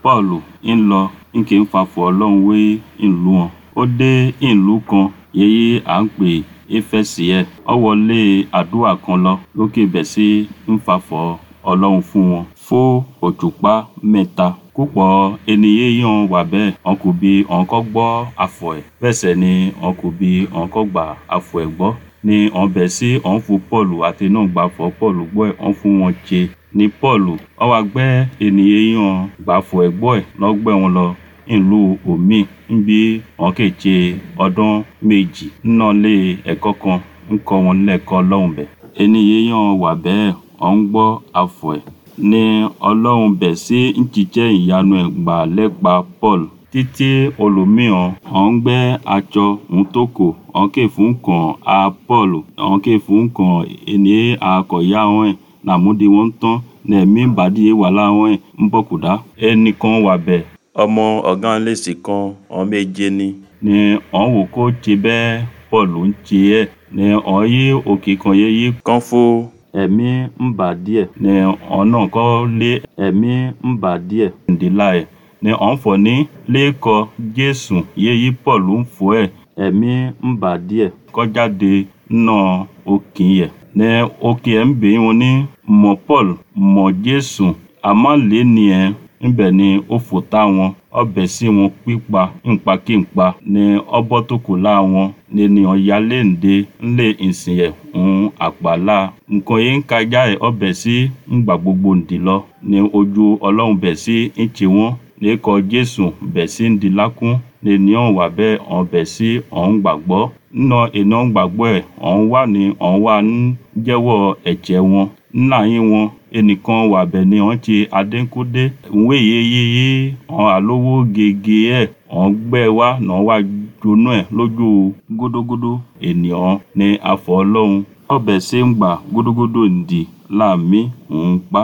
Pọ́ọ̀lù ń lọ ń kì í fafọ̀ Ọlọ́run wé ìlú wọn ó dé ìlú kan èyí à ń pè Éfẹ́sì ẹ̀ ó wọlé àdúrà kan lọ lókè bẹ̀ sí ń fafọ̀ Ọlọ́run fún wọn fún òṣùpá mẹ́ta púpọ̀ ènìyàn yàn wà bẹ́ẹ̀ wọn kò bí wọn kọ́ gbọ́ afọ̀ ẹ̀ bẹ́ẹ̀ sẹ̀ ni wọn kò bí wọn kọ́ gbà afọ̀ ẹ̀ gbọ́ ni wọn bẹ̀ sí wọn fún Pọ́ọ̀lù àti náà gbà fọ̀ Pọ́ọ̀lù gbọ́ ẹ̀ wọn fún wọn jẹ ni Pọ́ọ̀lù ó wá gbẹ́ ènìyàn yàn gbà fọ̀ ẹ̀ gbọ́ ẹ̀ lọ́gbẹ́ wọn lọ ìlú omi níbi wọn kè ṣe ọdún méjì nínú ilé ẹ̀kọ́ kan ń kọ́ wọn lẹ́kọ̀ọ́ Ọlọ́run bẹ̀ ènìyàn yàn wà bẹ́ẹ̀ ọ̀ ń gbọ́ afọ̀ ẹ̀ ni Ọlọ́run bẹ̀ sí ń jíjẹ́ ìyanu ẹ̀ gbà lẹ́pa Pọ́ọ̀lù títí olùmíràn ọ̀ ń gbẹ́ aṣọ ń tókò ọ̀ kè fún kàn á Pọ́ọ̀lù ọ̀ kè fún kàn ènì akọ̀yà wọn ẹ̀ nàmúdi wọn tán nẹ̀mí bàdí wà láwọn ẹ̀ ń bọ̀ kùdá ẹnìkan wà bẹ̀ ọmọ ọ̀gá lèsì kan ọ̀ méje ni ni ọ̀ wò kó ti bẹ́ẹ̀ Pọ́ọ̀lù ń ti ẹ̀ ni ọ̀ yí òkè kan yé yí kán fún ẹ̀mí ń bà díẹ̀ ni ọ̀nà kọ́ lé ẹ̀mí ń bà díẹ̀ ǹdílà ẹ̀ ni ọ̀n fọ̀ ní lẹ́kọ̀ọ́ Jésù yéyí Pọ́ọ̀lù ń fọ́ ẹ̀ ẹ̀mí ń bà díẹ̀ kọjáde nínú òkè yẹ̀ ni òkè ẹ̀ ń bè wọn ní mọ̀ Pọ́ọ̀lù mọ̀ Jésù àmọ́ lé ni ẹ̀ ńbẹ̀ ni ó fò tá wọn ọbẹ̀ sí wọn pípa ńpakíǹpa ni ọbọ̀ tó kù lá wọn ni ènìyàn yálé ǹde ńlé ìsìn ẹ̀ ń àpàlà nǹkan yìí ń kájá ẹ̀ ọbẹ̀ sí ńgbà gbogbo ǹdí lọ ni ojú Ọlọ́run bẹ̀ sí ń tì wọ́n ní kọ Jésù bẹ̀ sí ń di lákún ni ènìyàn wà bẹ́ẹ̀ ọ̀n bẹ̀ sí ọ̀n gbàgbọ́ nínú ènìyàn gbàgbọ́ ẹ̀ ọ̀n wà ní ọ̀n wà ń jẹ́wọ́ ẹ̀jẹ̀ wọn ńlá yín wọn ẹnìkan wà bẹ̀ ni ọ̀n ti adékúdé ìwé yeyeye ọ̀n àlówó gègé ẹ̀ ọ̀n gbẹ́ wá náà wá jóná ẹ̀ lójú gúdúgúdú ènìyàn ní afọ̀ Ọlọ́run ọbẹ̀ sí ń gbà gúdúgúdú ǹdí láàmì ń pa.